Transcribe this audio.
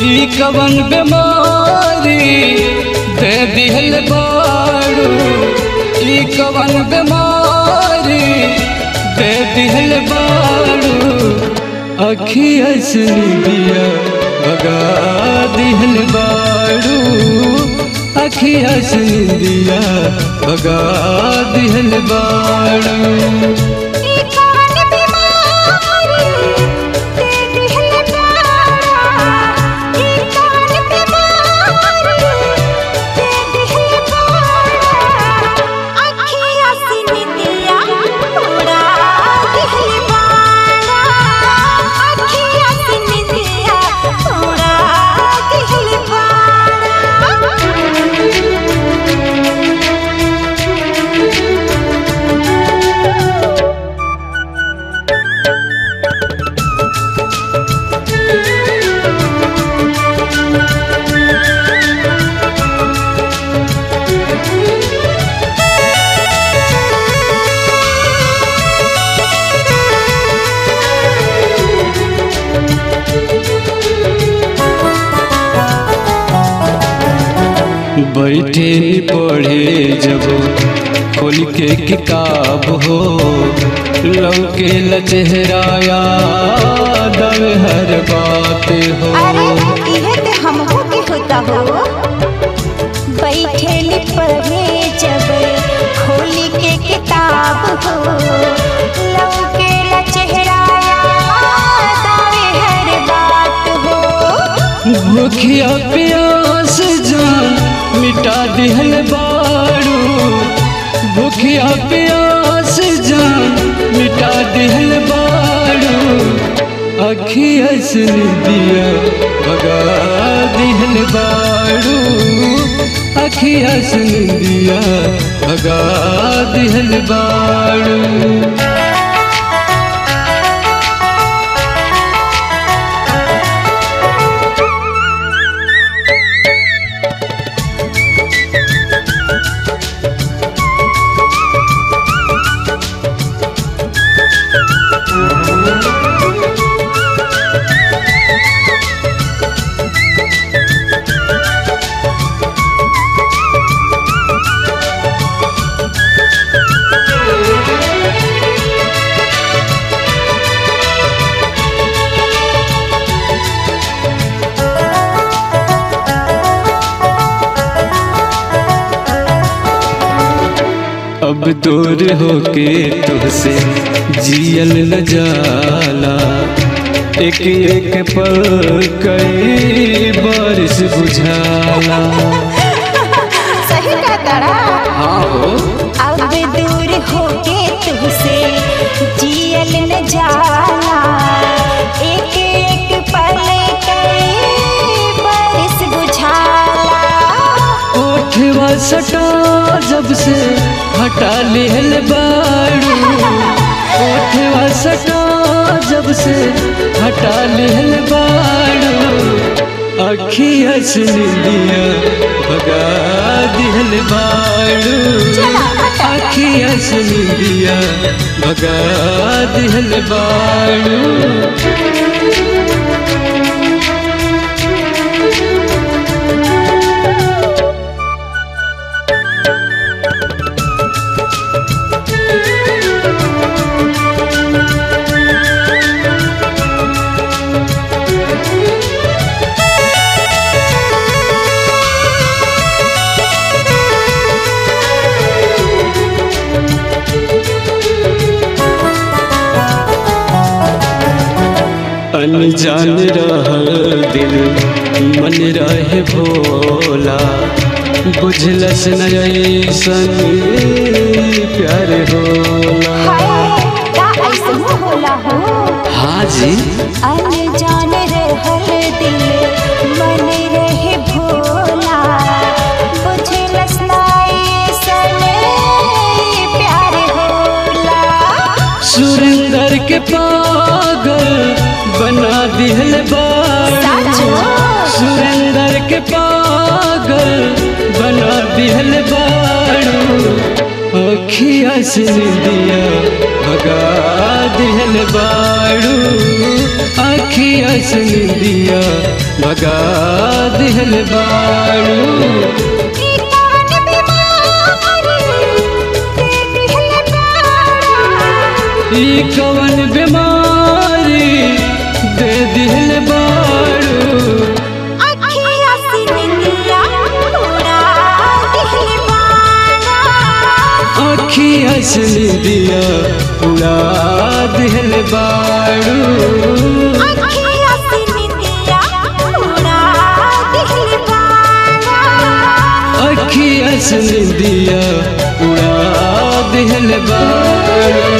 ई कवन बीमारी दे दिहल बाड़ू ई कवन बीमारी दे दिहल बाड़ू अखिया से दिया भगा दिहल बाड़ू अखिया से दिया भगा दिहल बाड़ू ई कवन बीमारी दे दिहल बाड़ा ई कवन बीमारी दे दिहल बाड़ा अखियाँ से निंदिया उड़ा दिहल बाड़ा अखियाँ से निंदिया उड़ा दिहल बाड़ा बैठे नी पढ़े जब खोल के किताब हो लौके ल चेहरा याद आवे हर बात हो अरे इहे ते हमहू के होता हो बैठेली पढ़े जब खोली के किताब हो लौके ला चेहरा याद आवे हर बात हो भूखिया प्यास जान मिटा दिहल बाड़ू भूखिया प्यास जान मिटा दिहल बाड़ू अखिया से दिया भगा दिहल बाड़ू अखिया से दिया भगा दिहल बाड़ू अब दूर होके तुझसे जियल न जाला एक एक पल कई बारिश बुझाला सही का तारा हाँ हो अब दूर होके तुझसे जियल न जाला एक एक पल कई बरस बुझाला ओठवा सटा जब से हटा लिहल बाड़ू ओठवा सटा जब से हटा लिहल बाड़ू अखिया से दिया भगा दिहल बाड़ू अखिया से दिया भगा दिहल बाड़ू अनजान रहल दिल मन रहे भोला बुझलस न ऐसन प्यार होला हाय का ऐसन होला हो हाँ जी अनजान रहल दिल मन रहे भोला बुझलस ना ऐसन प्यार होला सुरेंदर के पागल बना दिहल बाड़ू साचो? सुरेंदर के पागल बना दिहल बाड़ू अखिया से दिया भगा दिहल बाड़ू अखिया से निंदिया भगा दिहल बाड़ू ई कवन बीमारी दे दिहल बाड़ा ई कवन बीमारी दे दिहल बाड़ू अखिया से निंदिया उड़ा दिहल बाड़ा अखिया से निंदिया उड़ा दिहल बाड़ू अखिया से निंदिया उड़ा दिहल बाड़ा अखिया से निंदिया उड़ा दिहल बाड़ू